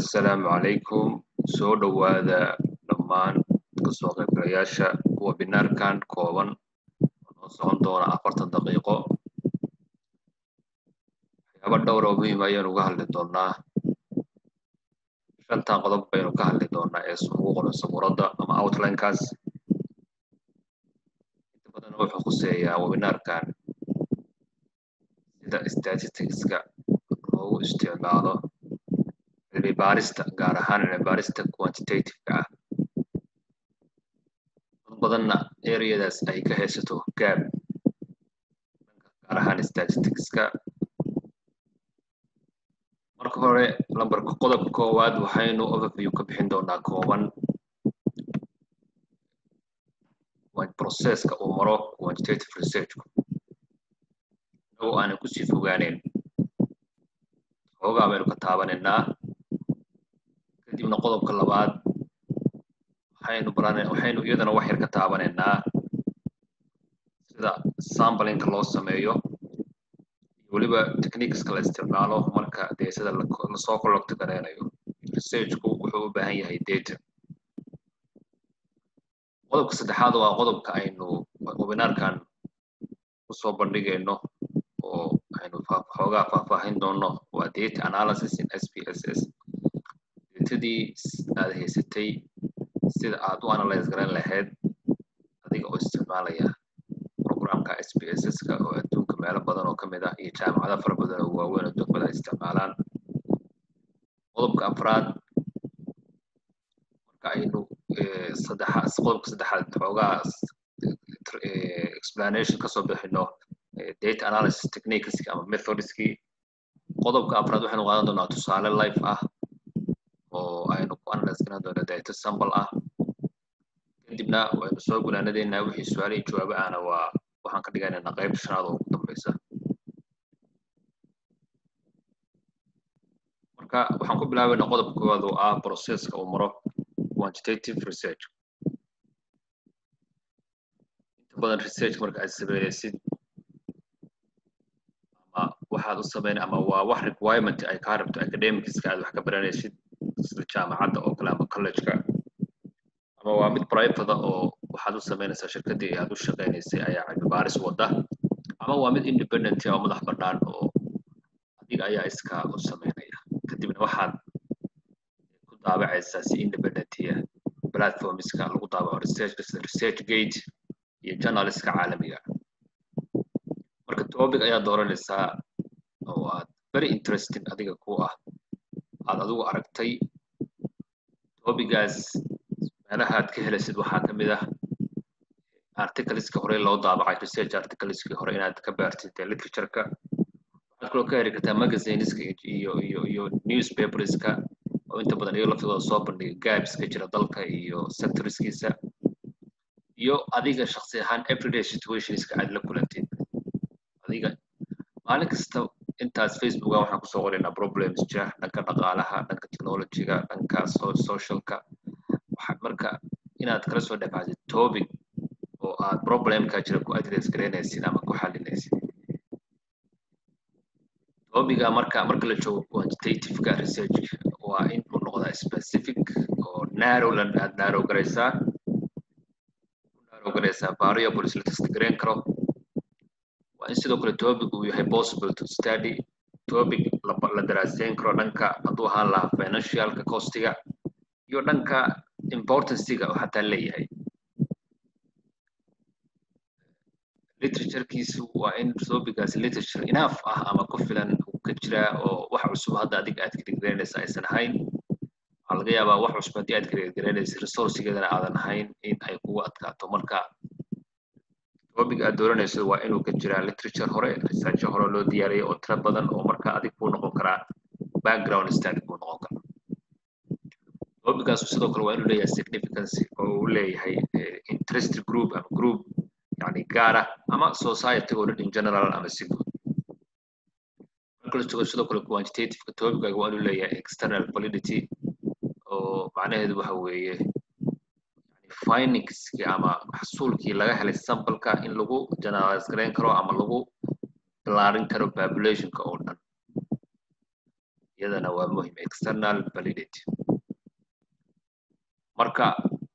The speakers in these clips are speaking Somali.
assalaamu calaykum soo dhowaada dhammaan kasoo qaybgalayaasha webinarkan kooban oo noo socon doona afartan daqiiqo waxyaaba dhowr oo muhiim ayaynu uga hadli doonaa shantan qodob baynu ka hadli doonaa ee ugu qoran sabuuradda ama outlinekaas inta badan wuxuu khuseeyaa webinarkan sida statisticska loogu isticmaalo cilmi baarista gaar ahaan cilmi baarista quantitative-ka ah dad badanna areadaas ay ka haysato gaab gaar ahaan statisticska marka hore lambarka qodobka koowaad waxaynu overview ka bixin doonaa kooban processka uu maro quantitative researchku inagoo aanan kusii fogaaneyn xoogaa baynu ka taabanaynaa kadibna qodobka labaad waxaynu baran waxaynu iyadana wax yar ka taabanaynaa sida samplingka loo sameeyo iyo weliba techniqueska la isticmaalo marka dee sida lasoo collecto gareynayo researchku wuxuu u baahan yahay data qodobka saddexaad waa qodobka aynu webinarkan kusoo bandhigayno oo aynu xoogaa faahfaahin doono waa data analysis in s p s s datadii aad haysatay sida aad u analyze garan lahayd adiga oo isticmaalaya programka s p s s-ka oo adduunka meelo badan oo ka mid ah iyo jaamacado fara badan oo waaweyn adduunkada ay isticmaalaan qodobka afraad marka aynu saddexa qodobka saddexaad xoogaa explanation kasoo bixino data analysis techniqueski ama methodskii qodobka afraad waxaynu qaadan doonaa tusaale life ah oo aynu ku analyze garan doona data sample ah kadibna waynu soo gunaanadeynaa wixii su-aalihii jawaabo ahna waa waxaan ka dhiganaynaa qaybta shanaad oo ugu dambeysa marka waxaan ku bilaabaynaa qodobka koowaad oo ah processka uu maro quantitative research inta badan research marka aad sameynaysid ama waxaad u sameyn ama waa wax requirement ay kaa rabto academicska aad wax ka baranaysid sida jaamacadda oo kale ama collegeka ama waa mid private oo waxaad u sameynaysaa shirkaddii aad u shaqeynaysay ayaa cilmi baaris wadda ama waa mid independent oo madax bannaan oo adiga ayaa iska u sameynaya kadibna waxaad ku daabacaysaa si independentiya platformska lagu daabaco research sida research gate iyo journalistka caalamiga marka topic ayaa dooranaysaa oo aad very interesting adiga ku ah aad adigu aragtay topigaas meelaha aad ka helaysid waxaa ka mid ah articleska hore loo daabacay research articleski hore inaad ka baartid literatureka waxaad kaloo ka heli kartaa magazineska iyo iyo iyo newspaperska oo inta badan iyago laftooda soo bandhiga gabska jira dalka iyo sectorskiisa iyo adiga shaksi ahaan everyday situationska aad la kulantid adiga maalin kasta intaas facebooka waxaan kusoo qoraynaa problems jira dhanka dhaqaalaha dhanka technologyga dhanka socialka marka inaad kala soo dhexaatid topic oo aad problemka jira ku address garaynaysid ama ku xalinaysid topiga marka marka la joogo quantitativeka research waa in uu noqdaa specific oo narrow la aad narrow garaysaa narrow garaysaa variables la test garayn karo waa in sidoo kale topic uu yahay possible to study topic la daraaseyn karo dhanka hadduu ahaan lahaa financialka costiga iyo dhanka importanciga oo xataa leeyahay literaturekiisu waa in topigaas literature enough ah ama ku filan uu ka jiraa oo wax cusub hadda adiga aad kadigaraynaysa aysan ahayn waxaa laga yaabaa wax cusub haddii aad kadigaraynaysa resourcegeedana aadan ahayn in ay kugu adkaato marka topic aad dooranayso waa inuu ka jiraa literature hore researcho hore loo diyaariyay oo tiro badan oo marka adig kuu noqon karaa background study kuu noqon kara topicaasu sidoo kale waa inuu leeyahay significance oo uu leeyahay interest group ama group yani gaara ama society oo dhan in general ama si guud marka la joogo sidoo kale quantitativeka topicaaga waa inuu leeyahay external validity oo macnaheedu waxa weeye findingski ama xasuulkii laga helay sampleka in lagu generalize garayn karo ama lagu balaarin karo populationka oo dhan iyadana waa muhim external validity marka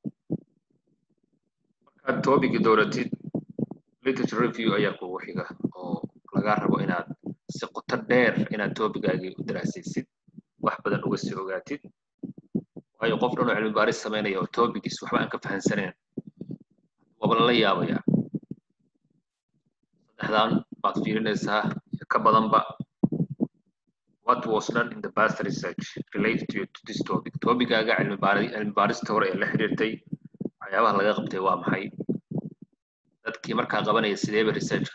markaad topic dooratid literature review ayaa kugu xiga oo laga rabo inaad si qoto dheer inaad topigaagii u daraasaysid wax badan uga sii ogaatid waayo qof dhan oo cilmi baaris samaynaya oo topigiis waxba aan ka fahansaneyn waaba lala yaabaya saddexdan baad fiirinaysaa ka badanba what was done in the past research related to, to this topic topigaaga cilmi baari cilmi baarista hore ee la xiriirtay waxyaabaha laga qabtay waa maxay dadkii markaa qabanaya sideeba researchka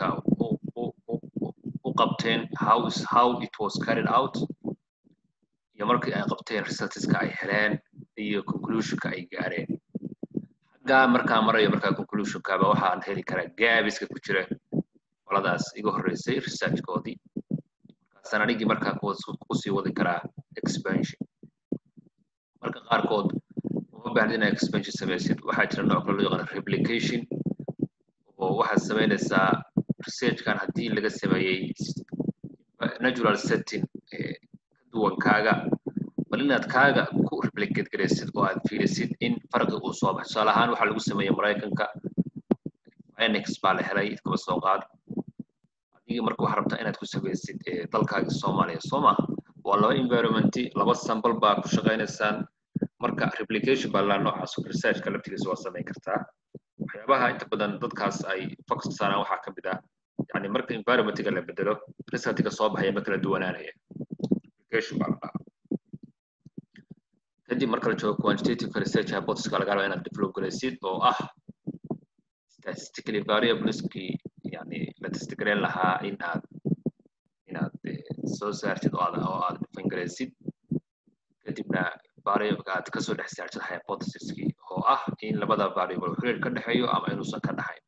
u qabteen how is how it was carried out iyo markii ay qabteen resultska ay heleen iyo conclusionka ay gaareen xaggaa markaa marayo markaa conclusionkaaba waxaan heli karaa gaabiska ku jira qoladaas iga horreysay researchkoodii markaasaan anigii markaa kusii wadi karaa expansion marka qaarkood uma baahda inaa expansion samaysid waxaa jira nooc kale loo yaqaana replication oo waxaad samaynaysaa researchkan haddii laga sameeyey natural setting ka duwan kaaga bal inaad kaaga ku replicate garaysid oo aad fiirisid in farqi uu soo baxo tusaale ahaan waxaa lagu sameeyey maraykanka phoenix baa la helay kaba soo qaad adigii marka waxaa rabtaa inaad ku samaysid dalkaagii soomaaliya soo maaha waa laba environmenti laba sample baa ku shaqaynaysaan marka replication baa laa noocaas researchka laftigiisa waa samayn kartaa waxyaabaha inta badan dadkaas ay focus saaraan waxaa ka mid ah yani marka environmentiga la bedelo resultiga soo baxaya ma kala duwanaanaya replication baa la dhahaa kadib marka la joogo quantitative research hypothesis laga raba inaad develop garaysid oo ah statistically variableski yani la testgareyn lahaa in aad inaad soo saartid oo aad oo aad define garaysid kadibna variable aad kasoo dhex saartid hypothesiskii oo ah in labada variable xiriir ka dhexeeyo ama inuusan ka dhaxayn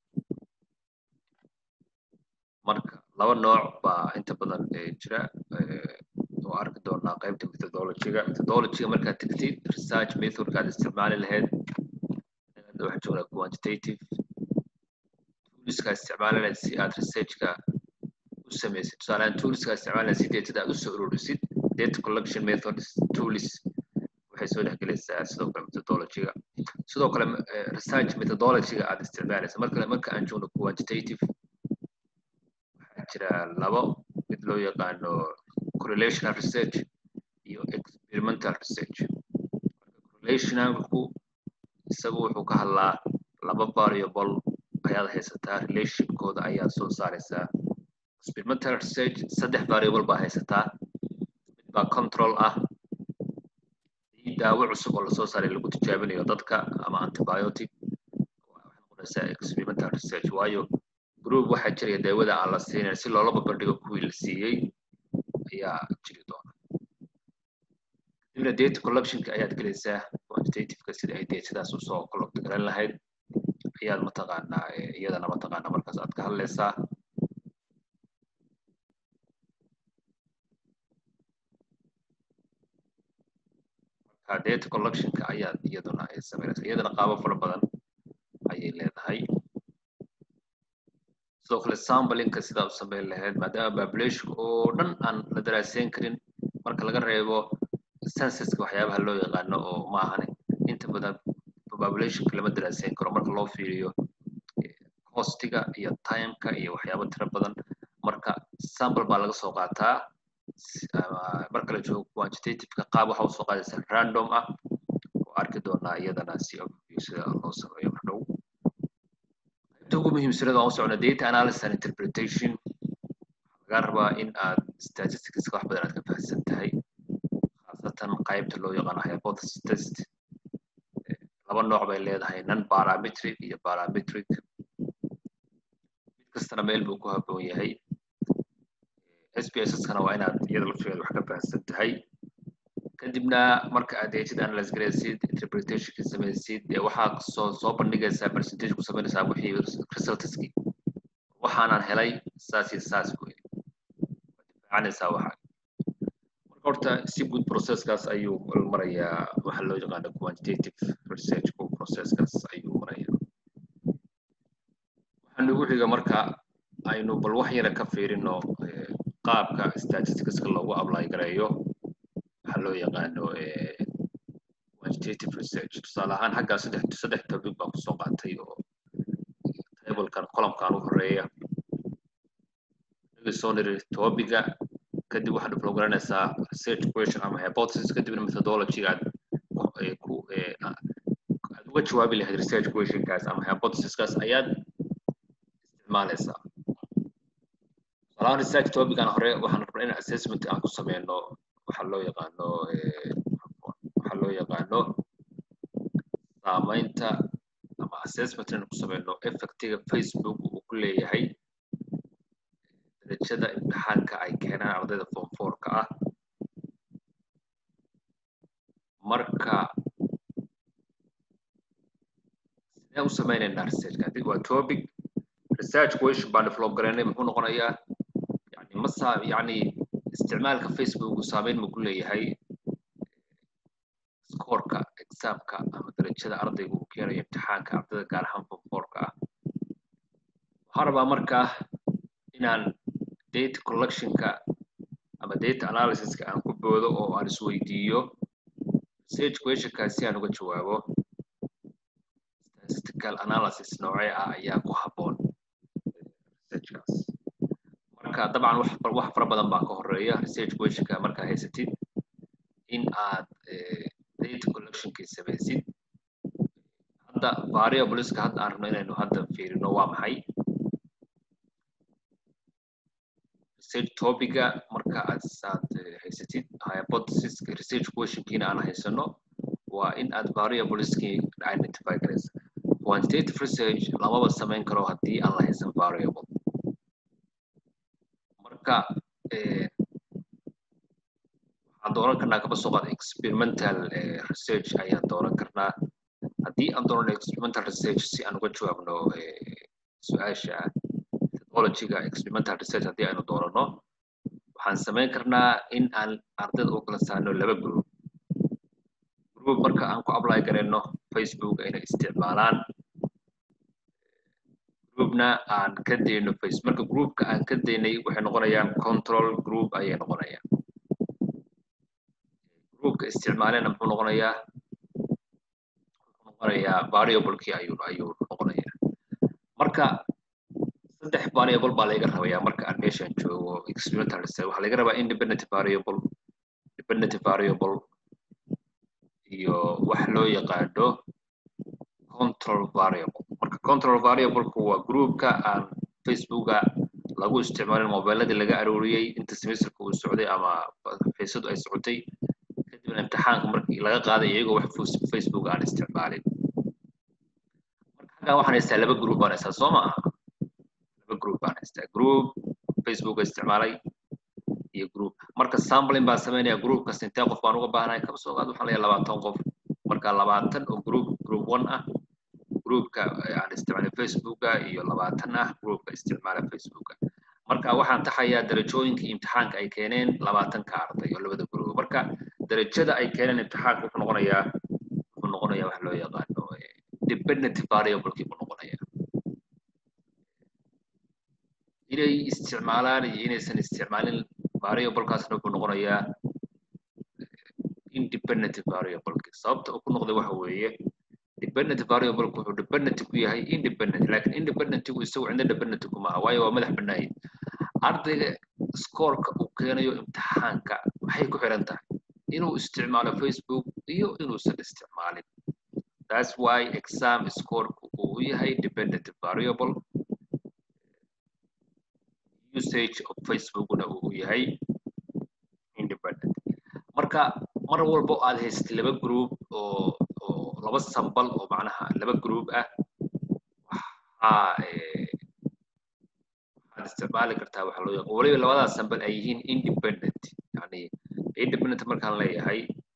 marka laba nooc baa inta badan jira oo arki doonaa qaybta methodologyga methodologyga markaad tegtid research methodka aad isticmaali lahayd waxaa joognaa quantitative toolska isticmaali lahayd si aad researchka u samaysid tusaalehaan toolska isticmaali lahayd si datada aad usoo ururisid data collection methods tools waxay soo dhexgelaysaa sidoo kale methodologyga sidoo kale research methodologyga aad isticmaalaysa markale marka aan joogno quantitative waxaa jira labo mid loo yaqaano correlational research iyo experimental research correlationalku isagu wuxuu ka hadlaa laba variable ayaad haysataa relationkooda ayaad soo saaraysaa experimental research saddex variable baa haysataa mid baa control ah daawo cusub oo lasoo saaray lagu tijaabinayo dadka ama antibiotic waxay noqonaysaa experimental research waayo group waxaa jiraya daawada aan la siinayn si loola babardhigo kuwii la siiyey ayaa jiri doona kadibna data collectionka ayaad gelaysaa quantitativeka sida ay datadaas usoo collect garan lahayd ayaad mataqaanaa iyadana mataqaanaa markaas aad ka hadlaysaa marka data collectionka ayaad iyaduna ay samaynaysaa iyadana qaabo fara badan ayay leedahay sidoo kale sambalinka sidaa u samayn lahayd maadaama populationka oo dhan aan la daraaseyn karin marka laga reebo censuska waxyaabaha loo yaqaano oo maahan inta badan populationka lama daraaseyn karo marka loo fiiriyo costiga iyo timeka iyo waxyaabo tiro badan marka sample baa laga soo qaataa marka la joogo quantitativeka qaab waxa usoo qaadaysa random ah oo arki doonaa iyadana si overview sida loo sameeyo mardhow qaybta ugu muhiimsanada aan u socno data analysis and interpretation waxaa laga rabaa in aad statisticska wax badan aad ka fahamsan tahay khaasatan qaybta loo yaqaano hypothesis test laba nooc bay leedahay non parametric iyo parametric mid kastana meel buu ku habboon yahay SPSS-kana waa inaad iyada lafteeda wax ka fahamsan tahay kadibna marka aad data analyze garaysid interpretationka samaysid dee waxaa soo soo bandhigaysaa percentage ku samaynaysaa wixii resultskii waxaanan helay saas iyo saas wey difaacanaysaa waxa marka horta si guud processkaas ayuu marayaa waxa loo yaqaano quantitative research processkaas ayuu marayaa waxaa nagu xiga marka aynu bal wax yara ka fiirino qaabka statisticska loogu apply gareeyo waxaa loo yaqaano quantitative research tusaale ahaan xaggaa saddex saddex topic baan kusoo qaatay oo tablekan columkan u horeeya naga soo niri topiga kadib waxaad develop garanaysaa research question ama hypothesis kadibna methodology aad ku aad uga jawaabi lahayd research questionkaas ama hypothesiskaas ayaad isticmaalaysaa salaam research topican hore waxaan rabnaa in assessment aan ku sameyno waxaa loo yaqaano waxaa loo yaqaano saamaynta ama assessment inaan ku sameyno effectiga facebook uu ku leeyahay darajada imtixaanka ay keenaan ardayda form fourka ah marka sidee u sameynaynaa researchka hadii waa topic research question baan develop garaynay muxuu noqonayaa yani masa yani isticmaalka facebook saameyn ma ku leeyahay scoreka examka ama darajada ardayga uu keenayo imtixaanka ardayda gaar ahaan form fourka ah waxaan rabaa markaa inaan data collectionka ama data analysiska aan ku boodo oo aan isweydiiyo research questionkaas si aan uga jawaabo statistical analysis noocee ah ayaa ku habboon researchkaas marka dabcan wax wax fara badan baa ka horeeya research questionka markaa haysatid in aad data collectionkii samaysid hadda variableska hadda aan rabno inaynu hadda fiirino waa maxay research topiga marka aad aad haysatid hypothesis research questionkiina aan haysano waa in aad variableskii identify garaysa quantitative research lamaba samayn karo haddii aan la haysan variable marka waxaan dooran karnaa kaba soo qaad experimental research ayaan dooran karnaa haddii aan doonano experimental research si aan uga jawaabno su-aasha methodologyga experimental research haddii aynu doorano waxaan samayn karnaa in aan ardayda u kala saarno laba group group marka aan ku apply garayno facebook inay isticmaalaan groupna aan ka dayno face marka groupka aan ka daynay waxay noqonayaan control group ayay noqonayaan groupka isticmaalena muxuu noqonayaa wuxuu noqonayaa variablekii ayuu ayuu noqonayaa marka saddex variable baa laga rabayaa marka aan meeshan joogo experimental research waxaa laga rabaa independent variable dependent variable iyo wax loo yaqaano control variable marka control variableku waa groupka aan facebooka lagu isticmaalin mobiladii laga arooriyey inta semesterka uu socday ama faysadu ay socotay kadibna imtixaanka markii laga qaaday iyagoo wax facebook aan isticmaalin marka xaggan waxaan haystaa laba group baan haystaa soo maaha laba group baan haystaa group facebook isticmaalay iyo group marka sampling baan sameynaya groupkas intee qof baan uga baahanahay kaba soo qaad waxaan leeyahay labaatan qof marka labaatan oo group group one ah groupka aan isticmaalay facebooka iyo labaatan ah groupka isticmaala facebooka marka waxaan taxayaa darajooyinka imtixaanka ay keeneen labaatanka arday oo labada group marka darajada ay keeneen imtixaanka wuxuu noqonayaa wuxuu noqonayaa wax loo yaqaano dependent variablekii buu noqonayaa inay isticmaalaan iyo inaysan isticmaalin variablekaasna wuxuu noqonayaa independent variableki sababta uu ku noqday waxa weeye dependent variableku wuxuu dependent ku yahay independent lakin independentigu isagu cinda dependent kuma aha waayo waa madax bannaayin ardayga scoreka uu keenayo imtixaanka maxay ku xiran tahay inuu isticmaalo facebook iyo inuusan isticmaalin that's why exam scoreku uu yahay dependent variable usage of facebookna uu yahay independent marka mar walbo aad haysatid laba group oo oo laba sambal oo macnaha laba group ah waxaa waxaad isticmaali kartaa waxa loo yaqaan waliba labadaas sambal ay yihiin independent yani independent markaan leeyahay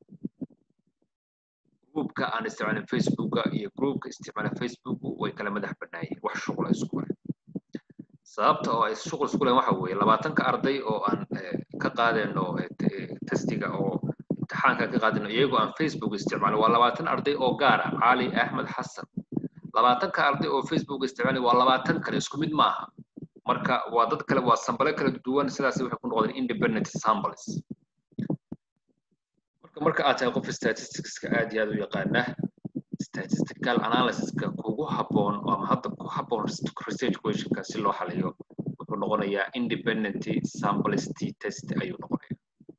groupka aan isticmaalin facebooka iyo groupka isticmaala facebooku way kala madax bannaayihin wax shuqla isku leh sababta oo ay shuqul isku lehen waxa weeye labaatanka arday oo aan ka qaadayno testiga oo imtixaanka ka qaadayno iyagoo aan facebook isticmaalin waa labaatan arday oo gaar ah cali axmed xasan labaatanka arday oo facebook isticmaalin waa labaatan kale isku mid maaha marka waa dad kale waa sambale kala duwan sidaas waxay ku noqdeen independent samples marka marka aad tahay qof statisticska aad iyo aad u yaqaana statistical analysiska kugu habboon ama hadda ku habboon research questionka si loo xaliyo wuxuu noqonayaa independent simplicity test ayuu noqonayaa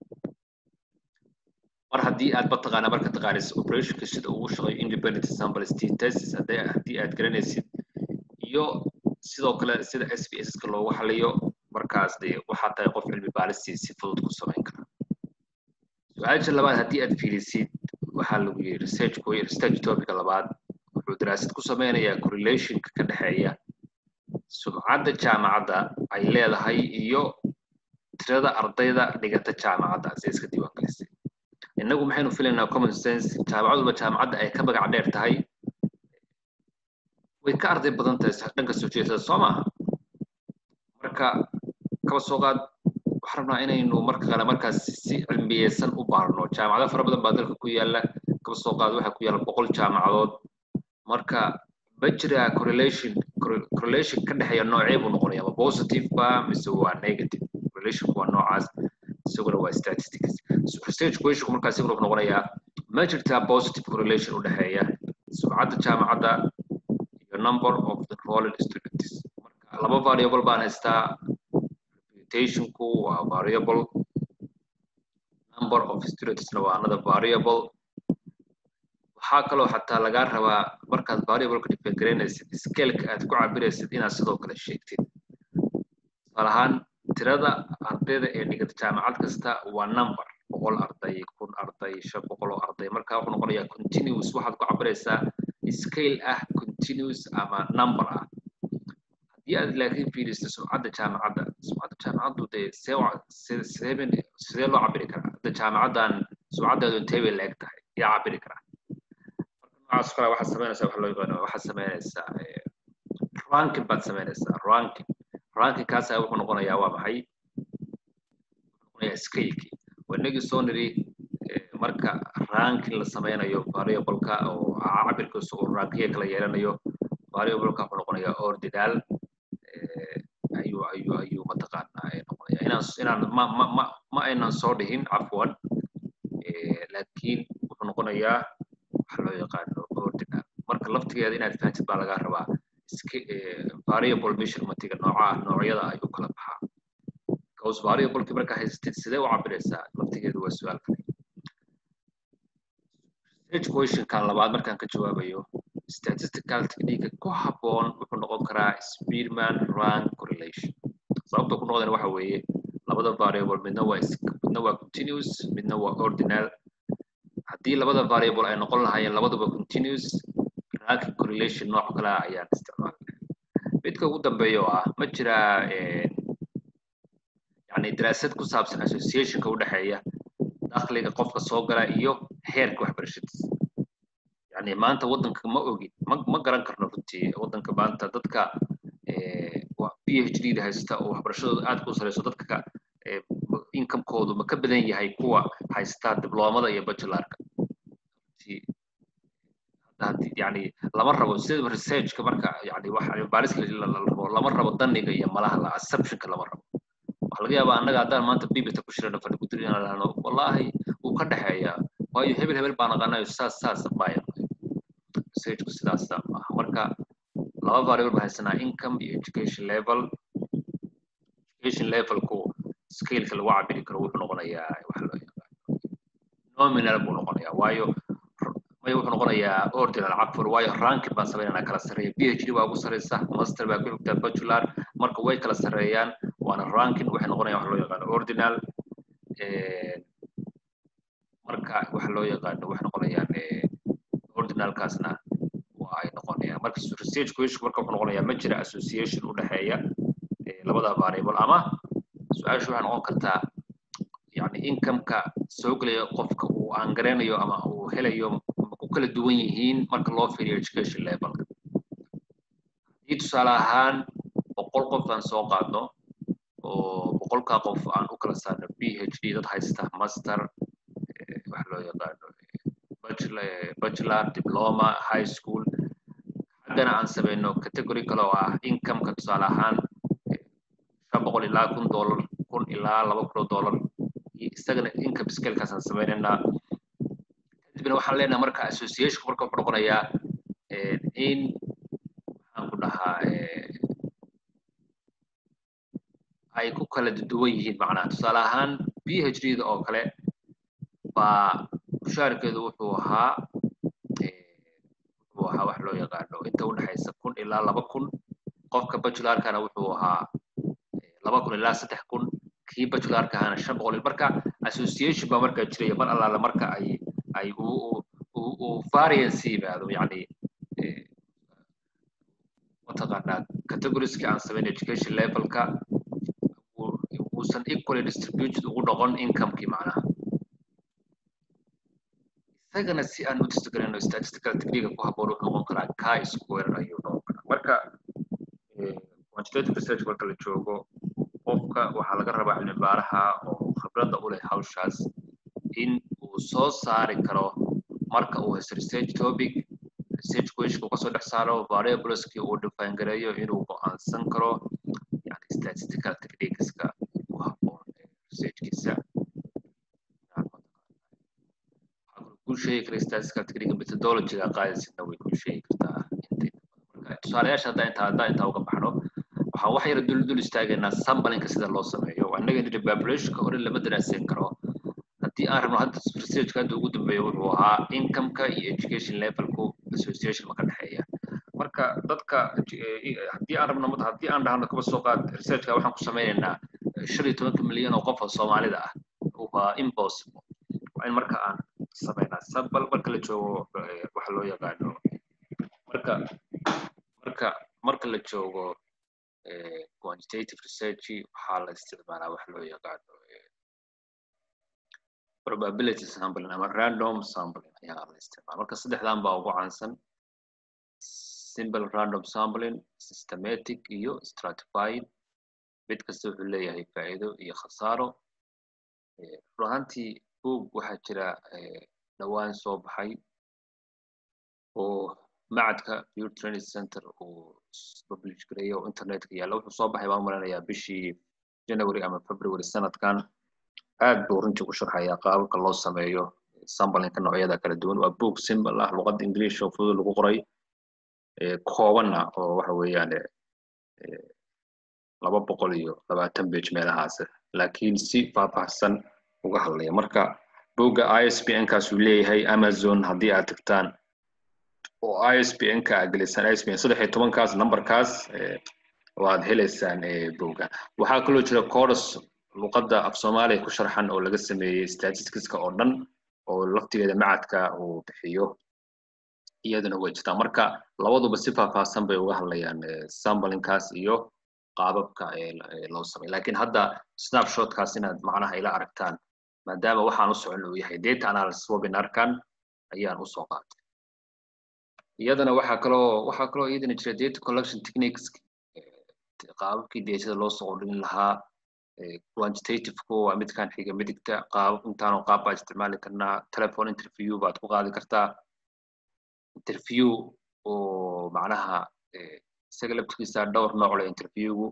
mar haddii aad mataqaana marka taqaanis operationka sida ugu shaqeeyo independent simplicity test haddii haddii aad garanaysid iyo sidoo kale sida s b s ka loogu xaliyo markaas dee waxaad tahay qof cilmi baaristii si fudud ku samayn kara su-aasha labaad haddii aad fiilisid waxaa lagu yidhi research research topica labaad wuxuu daraasad ku sameynayaa correlationka ka dhexeeya sumcadda jaamacadda ay leedahay iyo tirada ardayda dhigata jaamacadda si iska diiwaangelisay innagu maxaynu filaynaa common sense jaamacad walba jaamacadda ay ka magac dheer tahay way ka arday badan tahay dhanka soo jeesada soo maaha marka kaba soo qaad waxaan rabnaa inaynu marka kale markaas si cilmiyeysan u baarno jaamacado fara badan baa dalka ku yaala kaba soo qaad waxaa ku yaala boqol jaamacadood marka ma jira correlation correlation ka dhexeeya noocee buu noqonaya ma positive ba mise waa negative correlationku waa noocaas isaguna waa statistics research questionku markaa isaguna wuxuu noqonayaa ma jirtaa positive correlation u dhexeeya sumcadda jaamacadda iyo number of enrolled students marka laba variable baan haystaa reputationku waa variable number of studentsna waa another variable waxaa kaloo xataa lagaa rabaa markaad variableka define garaynaysid scaleka aad ku cabiraysid inaad sidoo kale sheegtid tusaale ahaan tirada ardayda ee dhigata jaamacad kasta waa number boqol arday kun arday shan boqol oo arday marka wuxuu noqonayaa continuous waxaad ku cabiraysaa scale ah continuous ama number ah haddii aad laakiin fiiriso sumcadda jaamacadda sumcadda jaamacaddu dee see sidee sidee loo cabiri karaa hadda jaamacaddan sumcaddeedu intee bay la-eg tahay yaa cabiri karaa noocaas kale waxaad samaynaysaa waxa loo yaqaano waxaad samaynaysaa ranking baad samaynaysaa ranking ranking kaasa wuxuu noqonayaa waa maxay wuxuu noqonayaa scalekii waa inagii soo niri marka ranking la sameynayo variableka oo cabirkiisa uu rankiya kala yeelanayo variableka wuxuu noqonayaa ordinal ayuu ayuu ayuu mataqaanaa noqonaya inaan inaan ma ma ma ma aynan soo dhihin cafwan laakiin wuxuu noqonayaa waxa loo yaqaano ordinal marka laftigeeda inaad fahamtid baa lagaa rabaa variable measurementga nooca noocyada ayuu kala baxaa cause variableki markaa haysatid sidee u cabiraysaa laftigeedu waa su-aal kale research questionkan labaad markaan ka jawaabayo statistical technique ku habboon wuxuu noqon karaa spearman rank correlation sababta ku noqdana waxa weeye labada variable midna waa midna waa continuous midna waa ordinal haddii labada variable ay noqon lahaayeen labaduba continuous ranking correlation nooc kale ah ayaan isticmaalnay midka ugu dambeeya oo ah ma jiraa yani daraasad ku saabsan associationka u dhexeeya dakhliga qofka soo gala iyo heerka waxbarashadiisa yani maanta waddanka ma ogin ma ma garan karno runtii waddanka maanta dadka p h d da haysta oo waxbarashadooda aad ku sareyso dadka incomekoodu ma ka badan yahay kuwa haysta dibloomada iyo bachelarka yani lama rabo sida researchka marka yani wax baariska la rabo lama rabo daniga iyo malaha la assumptionka lama rabo waxa laga yaabaa annaga haddaan maanta bibita ku shirano fadhi ku dirin lahno wallahi wuu ka dhexeeyaa waayo hebel hebel baan aqaanayo saas saas maya researchku sidaas maaha marka laba variable baan haysanaa income iyo education level education levelku scaleka lagu cabiri karo wuxuu noqonayaa waxa loo yaqaano nominal buu noqonayaa waayo maya wuxuu noqonayaa ordinal cafur waayo ranking baan samaynanaa kala sarreeya p h d baa ugu sarreysa master baa ku xigtaa bachelor marka way kala sarreeyaan waana ranking waxay noqonayaan waxa loo yaqaano ordinal marka waxa loo yaqaano waxay noqonayaan ordinalkaasna waa ay noqonayaan marka research question marka wuxuu noqonayaa ma jira association u dhexeeya labada variable ama su-aashu waxay noqon kartaa yani incomeka soo gelaya qofka uu aan garanayo ama uu helayo ma ku kala duwan yihiin marka loo fiiriyo education levelka haddii tusaale ahaan boqol qof aan soo qaadno oo boqolkaa qof aan u kala saarno p h d dad haysta master waxa loo yaqaano bachelor diploma high school haddana aan samayno category kale oo ah incomeka tusaale ahaan shan boqol ilaa kun dollar kun ilaa laba kun oo dollar isagana income scalekaasaan samaynaynaa kadibna waxaan leenahay marka association marka wuxuu noqonayaa in maxaan ku dhahaa ay ku kala duwan yihiin macnaha tusaale ahaan b h d da oo kale baa mushaarkeedu wuxuu ahaa wuxuu ahaa wax loo yaqaano inta udhexaysa kun ilaa laba kun qofka bajularkana wuxuu ahaa laba kun ilaa saddex kun kii bajularka ahaana shan boqol marka association baa markaa jiraya mar allaala marka ay ay uu variance yimaado yani mataqaanaa categorieski aan samayn education levelka uusan equally distributed ugu noqon incomekii macnaha isagana si aan u testgarayno statistical technique ku habboon wuxuu noqon karaa ka square ayuu noqon karaa marka quantitative research marka la joogo qofka waxaa laga rabaa cilmi baaraha oo khibradda u leh hawshaas in uu soo saari karo marka uu haysto research topic research question uu kasoo dhex saaro variableski uu define gareeyo inuu go'aansan karo yani statistical techniqueska ku habboon researchkiisa kuu sheegi kara statistical technique methodologyga qaadaysidna way kuu sheegi kartaa marka tusaalayaasha haddaa intaa haddaa intaa uga baxno waxaan wax yara dul dul istaagaynaa sambalinka sida loo sameeyo annaga nidhi populationka hore lama daraasin karo haddii aan rabno hadda researchka hadda ugu dambeeya wuxuu ahaa incomeka iyo education levelku association ma ka dhexeeya marka dadka haddii aan rabno haddii aan dhahno kaba soo qaad researchka waxaan ku sameynaynaa shan iyo tobanka milyan oo qof oo soomaalida ah waa impossible waa in marka aan sameynaa sambal marka la joogo waxa loo yaqaano marka marka marka la joogo quantitative research waxaa la isticmaalaa wax loo yaqaano probability sampling ama random sampling ayaa la isticmaala marka saddexdan baa ugu caansan simple random sampling systematic iyo stratified mid kasta wuxuu leeyahay faa'iido iyo khasaaro run ahaantii boog waxaa jira dhowaan soo baxay oo macadka pure training center uu publish gareeyay oo internetka yaalla wuxuu soo baxay baan malanayaa bishii january ama february sanadkan aad buu runtii u sharxayaa qaababka loo sameeyo sambalinka noocyada kala duwan waa book simple ah luqadda english oo fudud lagu qoray koobanna oo waxa weeyaan laba boqol iyo labaatan page meelahaas laakiin si faahfaahsan uga hadlaya marka bogga isbn kaasuu leeyahay amazon haddii aad tagtaan oo isbn ka aad gelisaan isbn saddex iyo tobankaas numberkaas waad helaysaan bogga waxaa kaloo jira course luqadda af soomaaliya ku sharxan oo laga sameeyey statisticska oo dhan oo laftigeeda macadka uu bixiyo iyaduna way jirtaa marka labaduba si faahfaahsan bay uga hadlayaan sambalinkaas iyo qaababka loo samay lakiin hadda snapshotkaas inaad macnaha ila aragtaan maadaama waxaan u socon uu yahay data analysis webinarkan ayaan usoo qaatay iyadana waxaa kaloo waxaa kaloo iyadana jira data collection techniques qaababkii datada loo soo ordhin lahaa quantitative-ku waa midkan xiga midigta qaab intaanu qaab baa isticmaali karnaa telephone interview baad ku qaadi kartaa interview oo macnaha isaga laftigiisa dhowr nooc leh interviewgu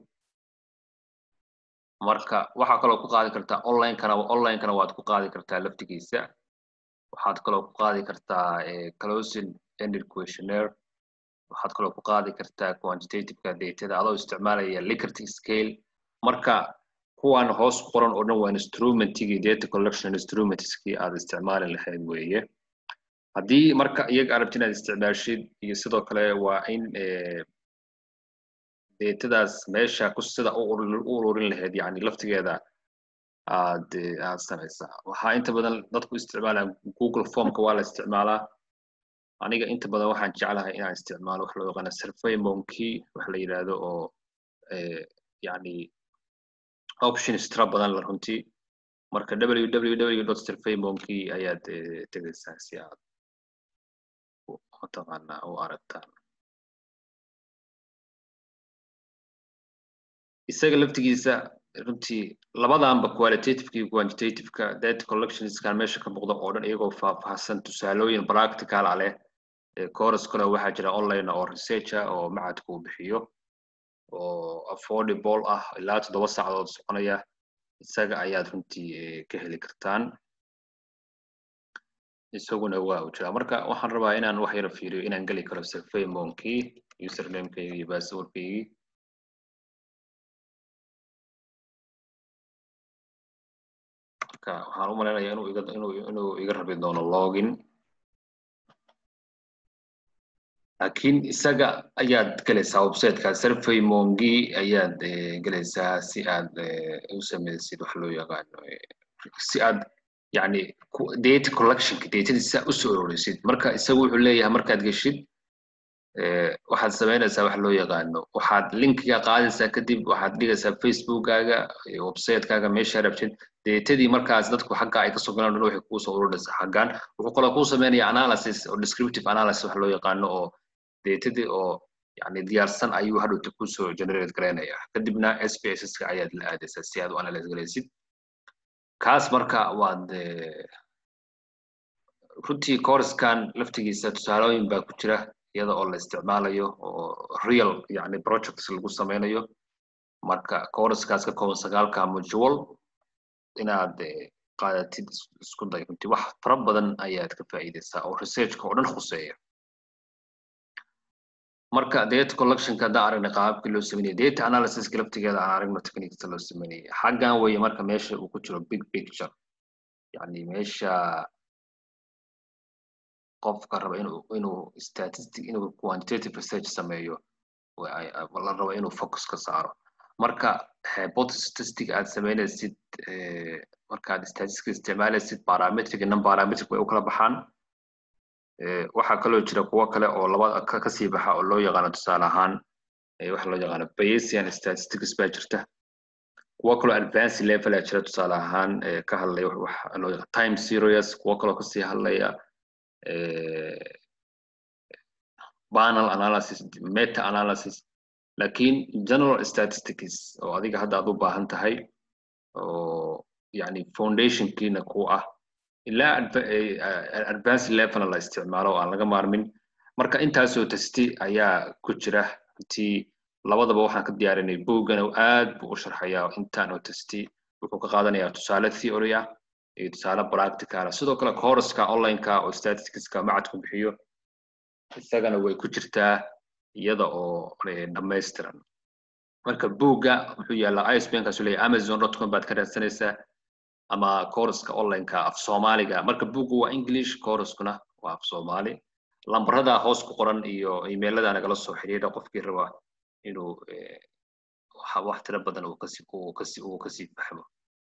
marka waxaa kaloo ku qaadi kartaa onlinekana onlinekana waad ku qaadi kartaa laftigiisa waxaad kaloo ku qaadi kartaa closing ended questionnaire waxaad kaloo ku qaadi kartaa quantitativeka datada adoo isticmaalaya licarty scale marka kuwan hoos qoran oo dhan waa instrumentigii data collection instrumentskii aad isticmaali lahayd weeye haddii marka iyaga arabti inaad isticmaashid iyo sidoo kale waa in datadaas meesha ku sida u ururin lahayd yani laftigeeda aad aad samaysaa waxaa inta badan dadku isticmaalaa google formka waa la isticmaalaa aniga inta badan waxaan jeclahay inaan isticmaalo wax loo yaqaana survey monkey wax la yidhaahdo oo yani options tira badan la runtii marka www survey monkey ayaad tegaysaa si aad mataqaanaa u aragtaan isaga laftigiisa runtii labadanba qualitativeka iyo quantitativeka data collectionskan meesha ka muuqda oo dhan iyagoo faahfaahsan tusaalooyin practical ah leh course kale waxaa jira online oo researcha oo macadku uu bixiyo oo affordable ah ilaa toddoba saacadood soconaya isaga ayaad runtii ka heli kartaan isaguna waa u jiraa marka waxaan rabaa inaan wax yara fiiriyo inaan geli karo survey monkey usernamekayga iyo passwordkaygii marka waxaan u malaynayaa inuu iga inuu inuu iga rabi doono login laakiin isaga ayaad gelaysaa websiteka survey mongi ayaad gelaysaa si aad u samaysid wax loo yaqaano si aad yani data collectionka datadiisa usoo ururisid marka isagu wuxuu leeyahay markaad geshid waxaad samaynaysaa wax loo yaqaano waxaad linkiga qaadaysaa kadib waxaad dhigaysaa facebookkaaga websitekaaga meesha rabtid datadii markaas dadku xagga ay kasoo galaan dhan waxay kuusoo ururinaysaa xaggan wuxuu kaloo kuu sameynaya analysis oo descriptive analysis wax loo yaqaano oo datadii oo yani diyaarsan ayuu hadhowta kusoo generate garaynaya kadibna spsska ayaad la aadaysaa si aad u analyse garaysid kaas marka waad runtii corskan laftigiisa tusaalooyin baa ku jira iyada oo la isticmaalayo oo real yani projects lagu sameynayo marka corskaas ka kooban sagaalka modual inaad qaadatid isku day runtii wax fara badan ayaad ka faa'iidaysaa oo researchka oo dhan khuseeya marka data collectionka haddaan aragna qaababkii loo sameynaya data analysiska laftigeeda aan aragno techniquesa loo sameynaya xaggan weeye marka meesha uu ku jiro big picture yani meesha qofka raba inuu inuu statistic inuu quantitative research sameeyo la rabo inuu focus ka saaro marka hypothesis aad sameynaysid markaad statistic isticmaalaysid parametric iyo non parametric way u kala baxaan waxaa kaloo jira kuwo kale oo labada kasii baxa oo loo yaqaano tusaale ahaan waxa loo yaqaano bayesian statistics baa jirta kuwo kaloo advance level aa jira tusaale ahaan ka hadlaya waxa loo yaqaan time serious kuwo kaloo kasii hadlaya panel analysis meta analysis lakin general statistics oo adiga hadda aad u baahan tahay oo yani foundationkiina ku ah ilaa advance levelna la isticmaalo oo aan laga maarmin marka intaasoo testi ayaa ku jira intii labadaba waxaan ka diyaarinay boggana aad buu u sharxayaa intaan oo testi wuxuu ka qaadanayaa tusaale theory ah iyo tusaale practical sidoo kale courska onlineka oo statisticska macadku bixiyo isagana way ku jirtaa iyada oo dhammaystiran marka bogga wuxuu yaallaa isbankaasu leeyahy amazon dot com baad ka raadsanaysaa ama courska onlineka af soomaaliga marka boggu waa english courskuna waa af soomaali lambarada hoos ku qoran iyo emailada nagala soo xidhiidha qofkii raba inuu wax tiro badan uu kasi uu kasi uu kasii fahmo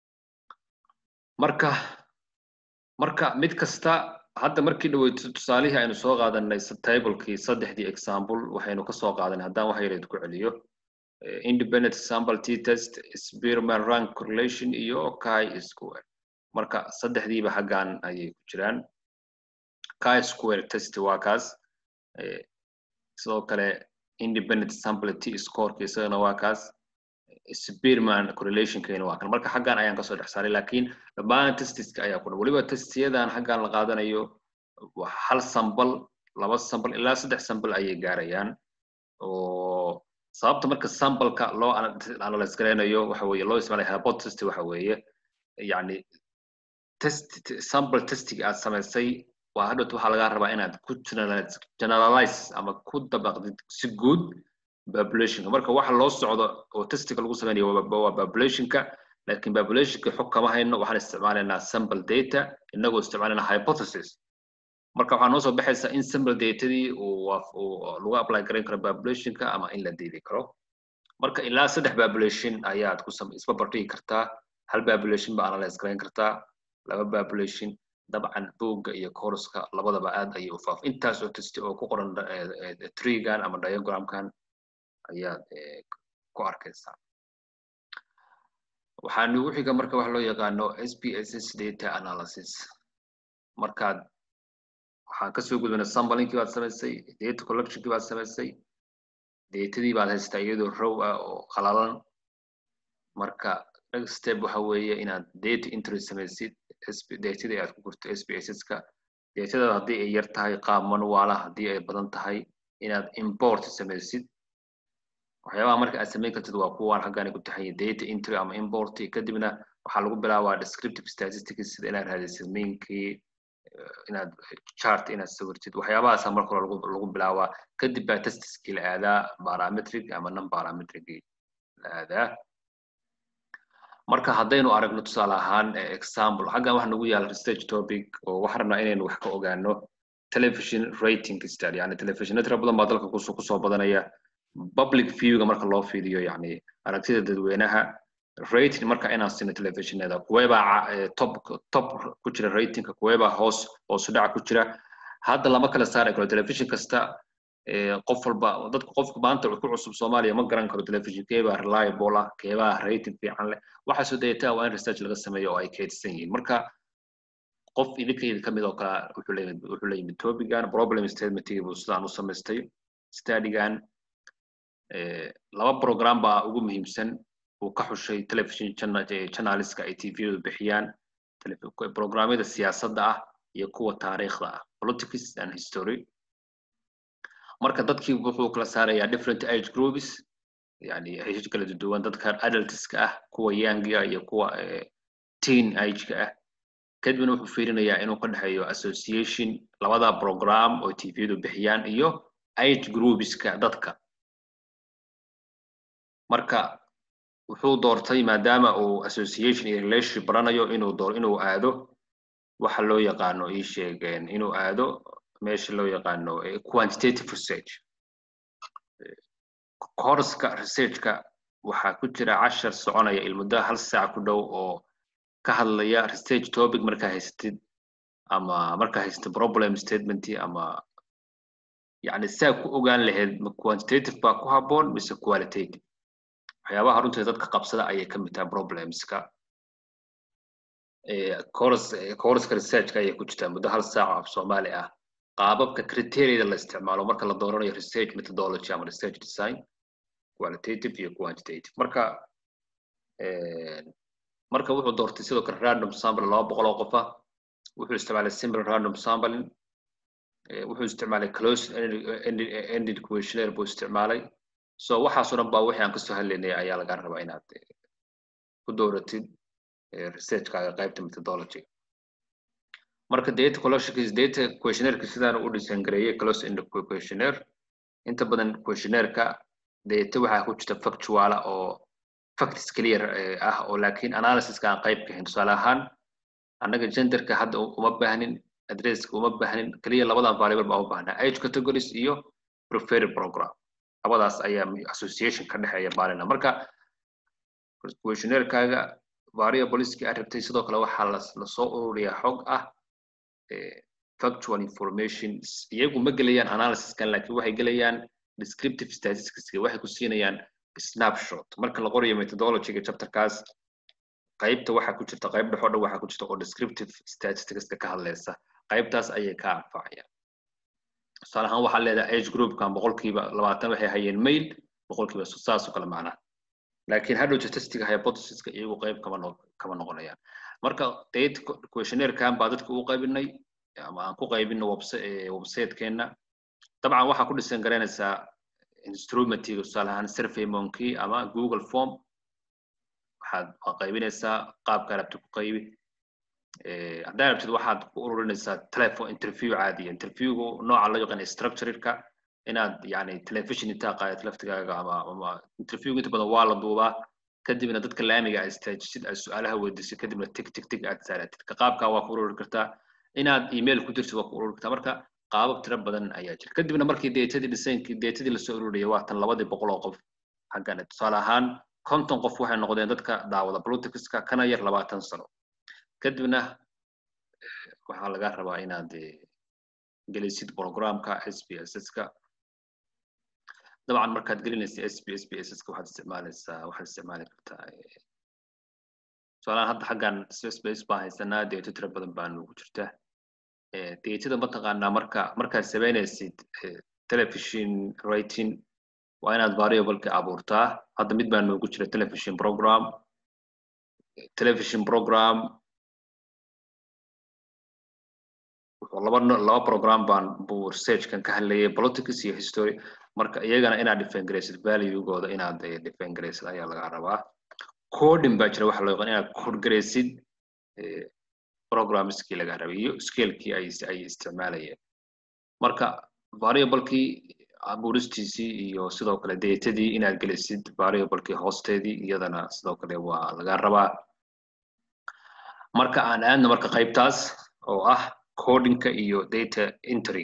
marka marka mid kasta hadda markii dhaweyto tusaalihii aynu soo qaadanay tablekii saddexdii example waxaynu ka soo qaadanay haddaan wax yareed ku celiyo independent sample t test spearman rank correlation iyo chi square marka saddexdiiba xaggan ayay ku jiraan chi square test waa kaas sidoo kale independent sample t scoreka isagana waa kaas spearman correlationkeena waa kan marka xaggan ayaan kasoo dhex saaray lakin dhammaan testiska ayaa ku dhan weliba testiyadan xaggan la qaadanayo hal sambal laba sambal ilaa saddex sambal ayay gaarayaan oo sababta marka sambalka loo analyse garaynayo waxa weeye loo isticmaalaya hypothesis waxa weeye yani test sample testiga aad samaysay waa hadhowt waxaa laga rabaa inaad ku generalize ama ku dabaqdid si guud populationka marka waxa loo socdo oo testiga lagu sameynayo waa populationka lakin populationka xog kama hayno waxaan isticmaalaynaa sample data inagoo isticmaalayna hypothesis marka waxaa noo soo baxaysa in sample datadii lagu apply garayn karo populationka ama in la diidi karo marka ilaa saddex population ayaad ku isba bardhigi kartaa hal population ba analyse garayn kartaa laba population dabcan bogga iyo courska labadaba aad ayay u faaf intaas oo testi oo ku qoran treegan ama diagramkan ayaad ku arkaysaa waxaa nagu xiga marka waxa loo yaqaano spss data analysis markaad waxaan kasoo gudbana samblinkii baad samaysay data collectionkii baad samaysay datadii baad haystaa iyadoo row ah oo qalalan marka next step waxa weeye inaad data entry samaysid datadii aad ku gurto spsska datada haddii ay yar tahay qaab manuala haddii ay badan tahay inaad import samaysid waxyaabaha marka aad samayn kartid waa kuwaan xaggan ku taxanya data entry ama import kadibna waxaa lagu bilaabaa descriptive statistics sida inaad raadisid mainkii inaad chart inaad sawirtid waxyaabahaasa marka hore lagu lagu bilaabaa kadib baa testiskii la aadaa parametric ama non parametricii la aadaa marka haddaynu aragno tusaale ahaan example xaggan waxa nagu yaala research topic oo waxaan rabnaa inaynu wax ka ogaano television rating study yani telefishinna tira badan baa dalka kusoo kusoo badanaya public viewga marka loo fiiriyo yani aragtida dadweynaha rating marka inaan sino telefishinada kuweebaa top top ku jira ratingka kuweebaa hoos hoosu dhaca ku jira hadda lama kala saari karo telefishin kasta qof walba dadku qofka maanta ku cusub soomaaliya ma garan karo telefishin keebaa reliable ah keebaa rating fiican leh waxaasoo dayataa waa in research laga sameeyo oo ay kaydsan yihiin marka qof idinka idin kamid oo kale wuxuu leeyahay wuxuu la yimid topigan problem statementigii buu sidaan u samaystay studygan laba program baa ugu muhiimsan uu ka xushay television channelska ay tvdu bixiyaan programyada siyaasadda ah iyo kuwa taariikhda ah politics and history marka dadkii wuxuu kala saarayaa different age groups yani age kala duwan dadka adultska ah kuwa younga iyo kuwa teen ageka ah kadibna wuxuu fiirinayaa inuu ka dhexeeyo association labada program oo tvdu bixiyaan iyo age groupska dadka marka wuxuu doortay maadaama uu association iyo relationship baranayo inuu door inuu aado waxa loo yaqaano ii sheegeen inuu aado meesha loo yaqaano quantitative research courska researchka waxaa ku jira cashar soconaya ilmuddaha hal saac ku dhow oo ka hadlaya research topic markaa haysatid ama markaa haysatid problem statement ama yani saa ku ogaan lahayd ma quantitative baa ku habboon mise qualitative waxyaabaha runtii dadka qabsada ayay ka mid tahay problemska courska researchka ayay ku jirtaa muddo hal saac af soomaali ah qaababka criteriada la isticmaalo marka la dooranayo research methodology ama research design qualitative iyo quantitative marka marka wuxuu doortay sidoo kale random sample laba boqol oo qofa wuxuu isticmaalay simple random sampling wuxuu isticmaalay close ended questionnaire buu isticmaalay so waxaasoo dhan baa wixii aan kasoo hadlaynay ayaa laga rabaa inaad ku dooratid researchkaaga qaybta methodology marka data collectionkiis data questionnaireka sidaan u design gareeyay close ended questionnaire inta badan questionnaireka data waxaa ku jirta factuala oo facts clear ah oo laakiin analysiska aan qayb ka hayn tusaale ahaan annaga genderka hadda uma baahnin adresska uma baahnin keliya labadan variable baa u baahnaa age categories iyo preferred program labadaas ayaa association ka dhexeeya baalina marka questionnairkaaga variableski aad rabtay sidoo kale waxaa lasoo ururiyaa xog ah factual information iyagu ma gelayaan analysiskan laakiin waxay gelayaan descriptive statistics waxay ku siinayaan snapshot marka la qorayo methodologyga chapterkaas qaybta waxaa ku jirta qayb dhexoo dhan waxaa ku jirta oo descriptive statisticska ka hadlaysa qaybtaas ayay ka anfacayaan tusaale ahaan waxaa leedahay age groupkan boqolkiiba labaatan waxay hayeen mail boqolkiiba saas oo kale macnaha laakiin hadhow statistiga hypothesiska iyagu qayb kama no kama noqonayaan marka date questionnaire-kan baa dadka u qaybinay ama aan ku qaybino websitekeena dabcan waxaa ku dhisan garanaysaa instrumentiga tusaale ahaan survey monkey ama google form waxaad waa qaybinaysaa qaabka rabti ku qaybi haddaa rabtid waxaad ku ururinaysaa telephone interview caadiya interviewgu nooca loo yaqaan structureka inaad yani television intaa qaadid laftigaaga ama ama interviewgu inta badan waa la duubaa kadibna dadka laamiga aad istaajisid aad su-aalaha weydiisid kadibna tig tig tig aad saaratid ka qaabkaa waa ku ururi kartaa inaad email ku dirtid waa ku ururi kartaa marka qaabab tiro badan ayaa jira kadibna markii deetadii dhisaynkii deetadii lasoo ururiyay waa tan labadii boqol oo qof xaggan tusaale ahaan konton qof waxay noqdeen dadka daawada politicska kana yar labaatan sano kadibna waxaa laga rabaa inaad gelisid programka s p s s-ka dabcan markaad gelinaysa s p s p s s-ka waxaad isticmaalaysaa waxaad isticmaali kartaa tusaalahaan hadda xaggan space baan haysanaa deeto tiro badan baa nugu jirta deetada mataqaanaa marka markaad samaynaysid television rating waa inaad variableka abuurtaa hadda mid baa noogu jira television program television program wuxuu laba laba program baan buu researchkan ka hadlayay politics iyo history marka iyagana inaad define garaysid valuegooda inaad define garaysid ayaa laga rabaa coding baa jira waxa loo yaqaan inaad code garaysid programskii laga rabay iyo scalekii ay ay isticmaalayeen marka variablekii abuuristiisii iyo sidoo kale datadii inaad gelisid variablekii hoosteedii iyadana sidoo kale waa laga rabaa marka aan aadno marka qaybtaas oo ah codinka iyo data entry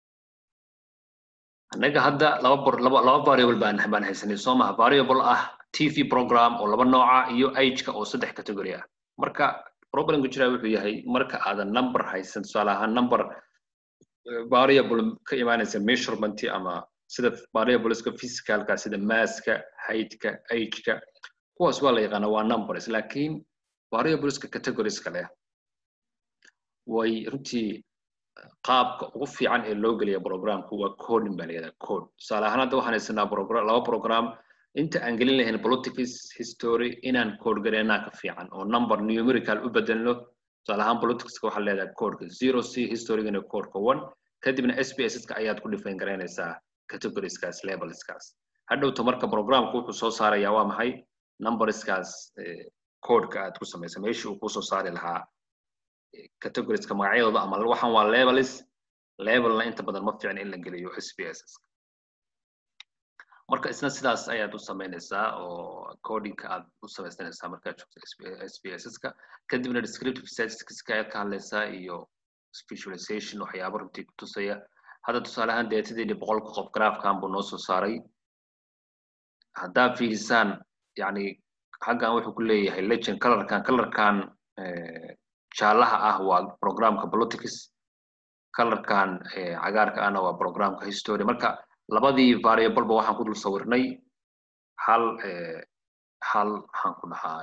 annaga hadda laba bor laba laba variable baan baan haysanay soo maha variable ah tv program oo laba nooca iyo ageka oo saddex category ah marka problemka jira wuxuu yahay marka aadan number haysan tusaale ahaan number variable ka imaanaysa measurement ama sida variableska physicalka sida masska heightka ageka kuwaas waa la yaqaana waa numbers laakiin variableska categorieska leh way runtii qaabka ugu fiican ee loo geliya programku waa coding baa layihahdaa code tusaale ahaan hadda waxaan haysanaa program laba program inta aan gelin lahayn politics history inaan code gareynaa ka fiican oo number numerical u bedelno tusaale ahaan politicska waxaa leedahay codeka zero c historygana codeka one kadibna sbsska ayaad ku define garaynaysaa categorieskaas levelskaas hadhowta marka programku wuxuu soo saarayaa waa maxay numberskaas codeka aad ku samaysa meeshii uu kusoo saari lahaa categorieska magacyadooda ama waxaan waa levels levelna inta badan ma fiicna in la geliyo sbss marka isna sidaas ayaad u samaynaysaa oo codinka aad u samaysanaysaa markaad joogto sbsska kadibna descriptive statisticska ayaad ka hadlaysaa iyo visualization waxyaaba runtii kutusaya hadda tusaale ahaan deetadeeni boqolka qof graafkan buu noo soo saaray haddaad fiirisaan yani xaggan wuxuu ku leeyahay legend colorkan colorkan jaalaha ah waa programka politics colorkan cagaarka ahna waa programka history marka labadii variableba waxaan ku dul sawirnay hal hal maxaan ku dhahaa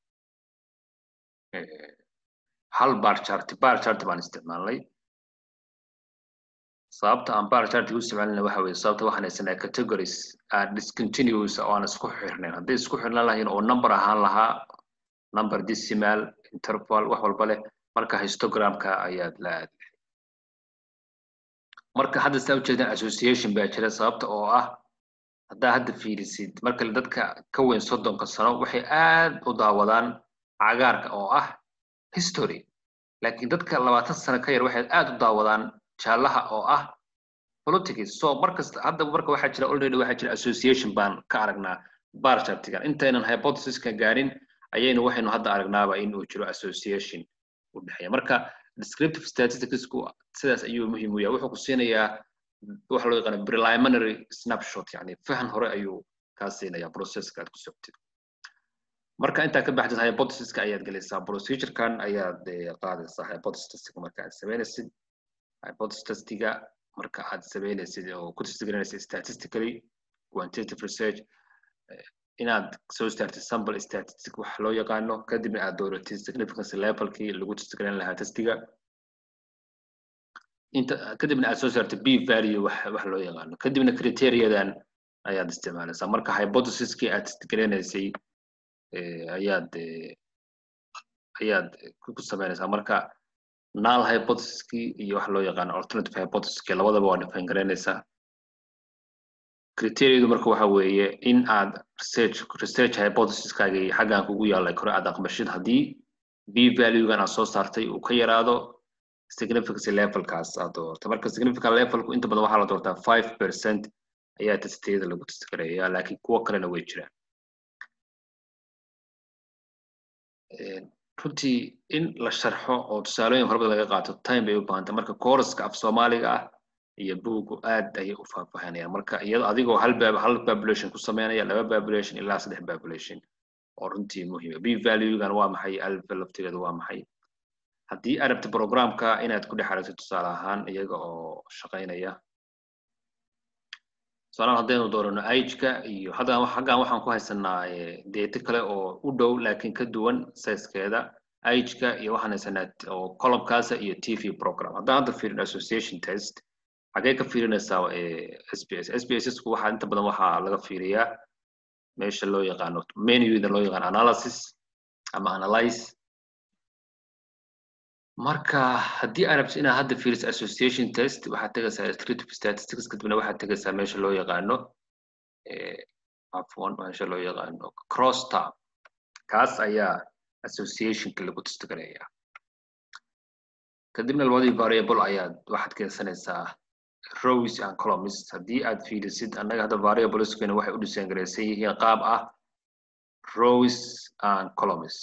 hal bar chart bar chart baan isticmaalnay sababta aan bar chart u isticmaalina waxa weye sababta waxaan haysanaa categories are discontinuous oo aan isku xirnayn hadday isku xirnan lahayn oo number ahaan lahaa number decimal interval wax walba leh marka histogramka ayaad la aadi marka hadda saa ujeedaan association baa jira sababta oo ah haddaa hadda fiirisid marka dadka ka weyn soddonka sano waxay aad u daawadaan cagaarka oo ah history laakiin dadka labaatan sano ka yar waxay aad u daawadaan jaalaha oo ah politics so markasta hadda marka waxaa jira already waxaa jira association baan ka aragnaa bar chartigan intaynan hypothesiska gaarin ayaynu waxaynu hadda aragnaaba in uu jiro association u dhexeeya marka descriptive statisticsku sidaas ayuu muhiim u yahay wuxuu ku siinayaa waxa loo yaqaana preliminary snapshot yani fahan hore ayuu kaa siinaya processka aad ku socotid marka intaa ka baxdid hypothesiska ayaad gelaysaa procedurekan ayaad qaadaysaa hypothesiska marka aad sameynaysid hypothesistiga marka aad sameynaysid oo ku testigaranaysid statistically quantitative research inaad soo saartid sample statistic wax loo yaqaano kadibna aad dooratid significance levelkii lagu testigaran lahaa testiga inta kadibna aad soo saartid b value wax wax loo yaqaano kadibna criteriadan ayaad isticmaalaysaa marka hypothesiskii aad testigaraysay ayaad ayaad ku samaynaysaa marka null hypothesiskii iyo wax loo yaqaano alternative hypothesiskii labadaba waa define garaynaysaa criteriadu marka waxa weeye in aad research research hypothesiskaagii xaggan kugu yaallay kore aad aqbashid haddii b valuegan aad soo saartay uu ka yaraado significance levelkaas aad doorto marka significant levelku inta badan waxaa la doortaa five percent ayaa testiyada lagu testgareeyaa laakiin kuwo kalena way jiraan runtii in la sharxo oo tusaalooyin horabada laga qaato time bay u baahantay marka kooraska af soomaaliga ah iyo buugu aad ayay u faahfaahinayaan marka iyado adigoo hal bab hal population ku sameynaya laba population ilaa saddex population oo runtii muhiima b valuegan waa maxay alfa laftigeedu waa maxay haddii aad rabta programka inaad ku dhex aragto tusaale ahaan iyaga oo shaqaynaya tusaalahan haddaynu doorano ageka iyo haddan xaggan waxaan ku haysanaa data kale oo u dhow laakiin ka duwan sizekeeda ageka iyo waxaan haysanaa oo columnkaasa iyo tv program haddaan hadda fiirin association test xagee ka fiirinaysaa sbs sbssku waxaa inta badan waxaa laga fiiriyaa meesha loo yaqaano menuda loo yaqaano analysis ama analyze marka haddii aad rabto inaad hadda fiiriso association test waxaad tegaysaa descriptive statistics kadibna waxaad tegaysaa meesha loo yaqaano afwan meesha loo yaqaano cross tab kaas ayaa associationka lagu testgareeyaa kadibna labadii variable ayaad waxaad keensanaysaa rows and columns haddii aad fiirisid annaga hadda variableskeena waxay u dhiseen garaysan yihiin qaab ah rows and columns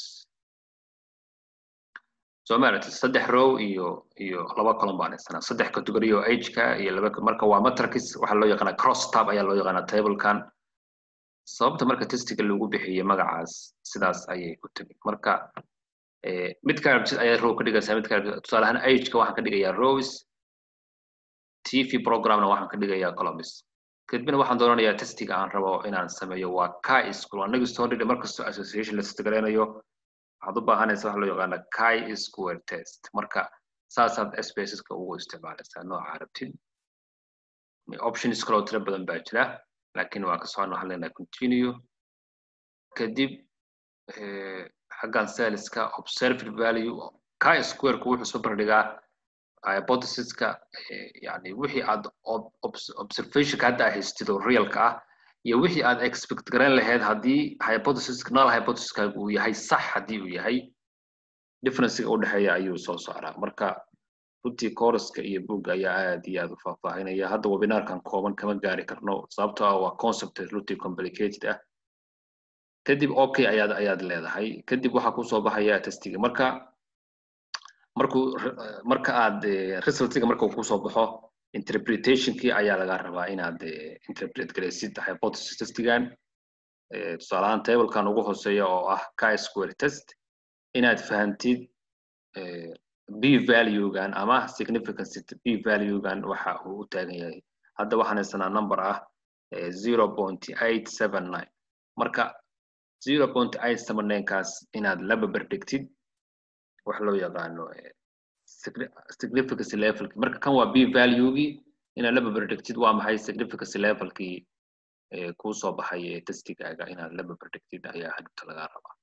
soo maaragtid saddex row iyo iyo laba column baan haysanaa saddex category oo age-ka iyo laba marka waa matrix waxaa loo yaqaanaa cross tab ayaa loo yaqaanaa tablekan sababta marka testiga lagu bixiyey magacaas sidaas ayay ku timi marka mid ka rabtid ayaa row ka dhigaysaa mid ka rabtid tusaale ahaan age-ka waxaan ka dhigayaa rows tv programna waxaan ka dhigayaa columns kadibna waxaan doonanayaa testiga aan rabo inaan sameeyo waa chi school annaga story markastoo association la testgareynayo waxaad u baahanaysa waxa loo yaqaana chi square test marka saasaad spaceska ugu isticmaalaysaa nooca rabtid options kaloo tiro badan baa jira laakiin waan ka socon waxaan leenahay continue kadib xaggan saleska observed value chi squareku wuxuu soo bardhigaa hypothesiska yani wixii aad observationka hadda haystid oo realka ah iyo wixii aad expect garan lahayd haddii hypothesiska null hypothesiskaagu uu yahay sax haddii uu yahay differencega u dhexeeya ayuu soo saaraa marka runtii coruska iyo boog ayaa aad iyo aad u faahfaahinaya hadda webinarkan kooban kama gaari karno sababtoo ah waa concept runtii complicated ah kadib okay ayaad ayaad leedahay kadib waxaa kusoo baxaya testiga marka markuu marka aad resultiga marka uu kusoo baxo interpretationkii ayaa laga rabaa inaad interpret garaysid hypothesis testigan tusaalahaan tablekan ugu hooseeya oo ah chi square test inaad fahantid b valuegan ama significance b valuegan waxa uu u taagan yahay hadda waxaan haysanaa number ah zero point eight seven nine marka zero point eight seven nine kaas inaad la baberdhigtid wax loo yaqaano significance levelki marka kan waa b valuegii inaad la baberdhigtid waa maxay significance levelkii kuu soo baxay testigaaga inaad la baberdhigtid ayaa hadhubta laga rabaa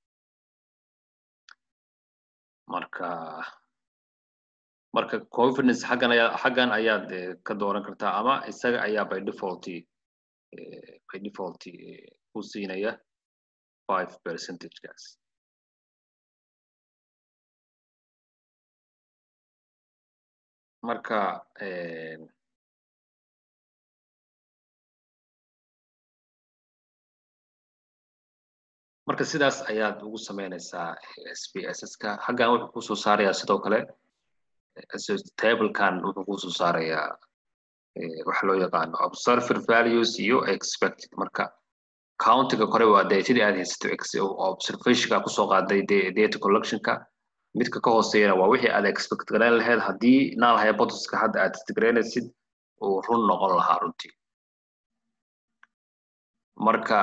marka marka confidence xaggan ayaa xaggan ayaad ka dooran kartaa ama isaga ayaa by default by default ku siinaya five percentagegaas marka marka sidaas ayaad ugu sameynaysaa sbsska xaggan wuxuu kusoo saarayaa sidoo kale tablekan wuxuu kusoo saarayaa waxa loo yaqaano observer values iyo expected marka countiga kore waa dee sidii aad haysato observationka kusoo qaaday data collectionka midka ka hooseeyana waa wixii aad expect garayn lahayd haddii null hypothesiska hadda aad testgaraynaysid uu run noqon lahaa runtii marka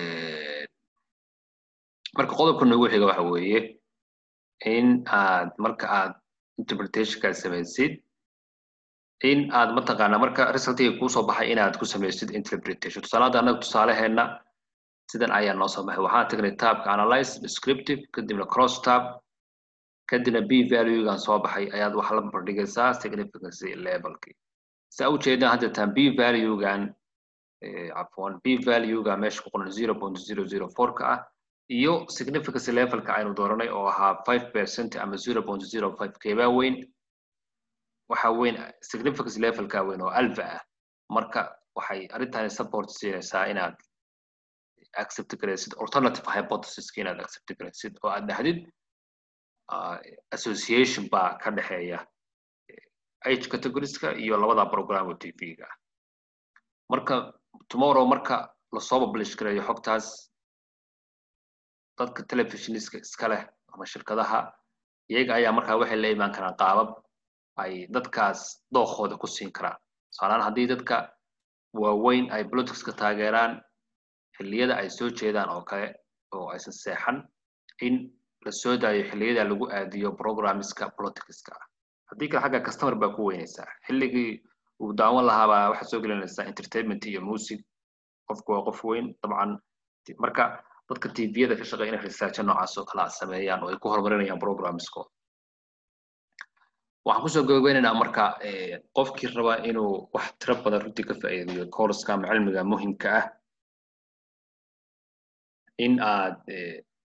marka qodobka noogu xiga waxa weeye in aad marka aad interpretationka samaysid in aad mataqaana marka resultiga kuusoo baxay inaad ku samaysid interpretation tusaale hadda annaga tusaaleheenna sidan ayaa noo soo baxay waxaan tagnay tabka analyze descriptive kadibna cross tab kadibna b valuegan soo baxay ayaad waxa la barbardhigaysaa significance levelki saa u jeedaan hadda taan b valuegan cafwan b valuega meesha ku qoran zero point zero zero four ka ah iyo significance levelka aynu dooranay oo ahaa five percent ama zero point zero five keebaa weyn waxa weyn significance levelka weyn oo alpha ah marka waxay arrintani support siinaysaa inaad accept garaysid alternative hypothesiska inaad accept garaysid oo aad dhahdid association baa ka dhexeeya age categorieska iyo labada program oo tv-ga marka tomorrow marka lasoo publish gareeyo xogtaas dadka telefishoniska iska leh ama shirkadaha iyaga ayaa markaa waxay la imaan karaan qaabab ay dadkaas dookooda ku siin karaan tusaalaan haddii dadka waaweyn ay politicska taageeraan xilliyada ay soo jeedaan oo kale oo aysan seexan in la soo daayo xilliyada lagu aadiyo programmiska politicska ah haddii kale xagga customer baa ku weynaysaa xilligii uu daawan lahaabaa waxaad soo gelinaysaa entertainment iyo music qofku waa qof weyn dabcan marka dadka tviyada ka shaqeeya inay researcha noocaas oo kala sameeyaan oo ay ku horumarinayaan programmiskooda waxaan kusoo gabageynaynaa marka qofkii raba inuu wax tiro badan runtii ka faa'iidiyo courska ama cilmiga muhimka ah in aad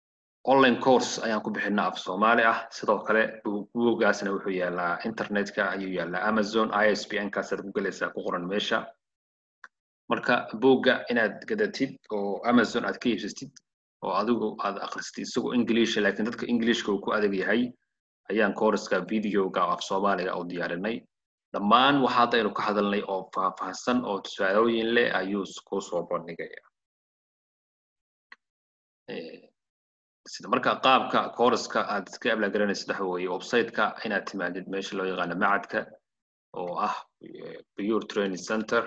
online course ayaan ku bixinaa af soomaali ah sidoo kale buuggaasna wuxuu yaalaa internetka ayuu yaalaa amazon isbn kaasaad ku gelaysaa ku qoran meesha marka buugga inaad gadatid oo amazon aad ka iibsatid oo adigu aad akhristid isagoo english laakiin dadka englishka uu ku adag yahay ayaan courska videoga af soomaaliga u diyaarinay dhammaan waxa hadda aynu ka hadalnay oo faahfaahsan oo tusaalooyin leh ayuu ku soo bandhigaya sida marka qaabka courska aad iska ablaagaranaysid waxa weeye websiteka inaad timaadid meesha loo yaqaano macadka oo ah pure training center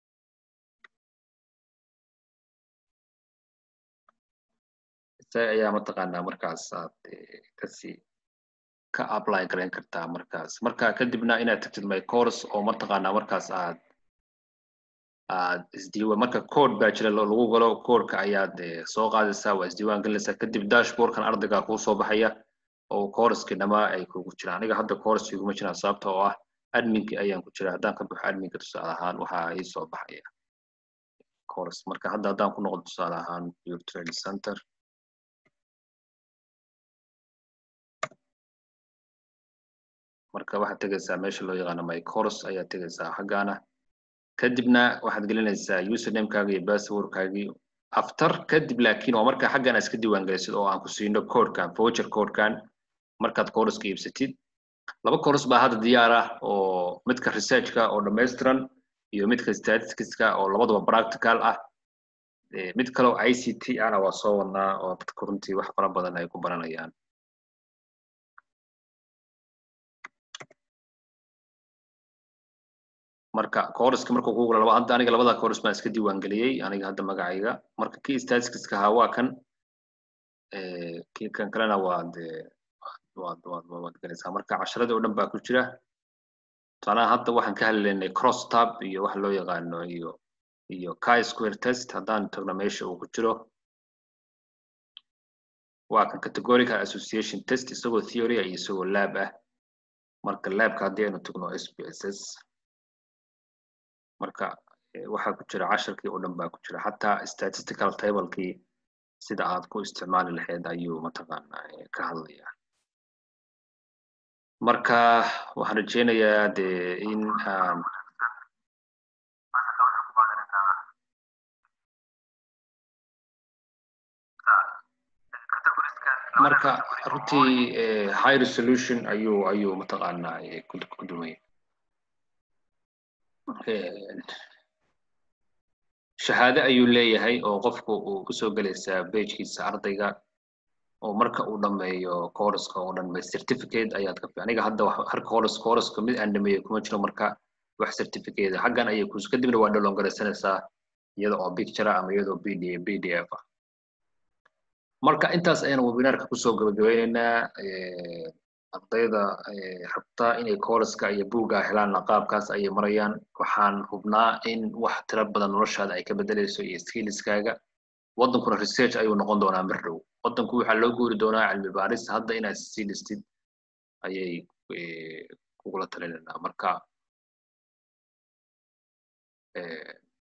isaga ayaa mataqaanaa markaas aad kasii ka apply garayn kartaa markaas marka kadibna inaad tagtid my course oo mataqaanaa markaas aad aad isdiiwaan marka code baa jira lagu galo codeka ayaad soo qaadaysaa waa isdiiwaan gelinaysaa kadib dashboardkan ardayga kuu soo baxaya oo coureskii dhamaa ay kugu jiraan aniga hadda coureskii kuma jiraan sababta oo ah adminkii ayaan ku jira haddaan ka baxo adminka tusaale ahaan waxaa ii soo baxaya course marka hadda haddaan ku noqdo tusaale ahaan pure training center marka waxaad tegaysaa meesha loo yaqaano my course ayaad tegaysaa xaggaana kadibna waxaad gelinaysaa usernamekaaga iyo passwordkaagii after kadib laakiin waa marka xaggan aad iska diiwaangelisid oo aan ku siino codekan voucher codekan markaad courska iibsatid laba course baa hadda diyaar ah oo midka researchka oo dhammaystiran iyo midka statisticska oo labadaba practical ah mid kaleo i c t ana waa soo wadnaa oo dadka runtii wax fara badan ay ku baranayaan marka courska markuu kugu laba hadda aniga labada course baan iska diiwaangeliyey aniga hadda magacayga marka kii statisticska ahaa waa kan kii kan kalena waad waad waad waad gelaysaa marka casharadii oo dhan baa ku jira tusaalaha hadda waxaan ka hadlaynay cross tab iyo waxa loo yaqaano iyo iyo chi square test haddaan tagno meesha uu ku jiro waa kan categorical association test isagoo theory iyo isagoo lab ah marka labka haddii aynu tagno s p s s marka waxaa ku jira casharkii oo dhan baa ku jira xataa statistical tablekii sida aad ku isticmaali lahayd ayuu mataqaanaa ka hadlaya marka waxaan rajeynayaa dee in aan marka runtii high resolution ayuu ayuu mataqaanaa ku dumaya shahaado ayuu leeyahay oo qofku uu kusoo gelaysaa bejkiisa ardayga oo marka uu dhameeyo courska oo dhan may certificate ayaad ka aniga hadda har course courska mid aan dhameeyo kuma jiro marka wax certificate xaggan ayay kus kadibna waa download garaysanaysaa iyada oo picture ama iyadoo pd pdf ah marka intaas ayaan webinarka kusoo gabagabeyneynaa ardayda rabta inay courska iyo buugga helaanna qaabkaas ayay marayaan waxaan hubnaa in wax tiro badan noloshaada ay ka bedelayso iyo skillskaaga waddankuna research ayuu noqon doonaa mar dhow waddanku waxaa loo guuri doonaa cilmi baaris hadda inaad sii dhistid ayay kugula talinaynaa marka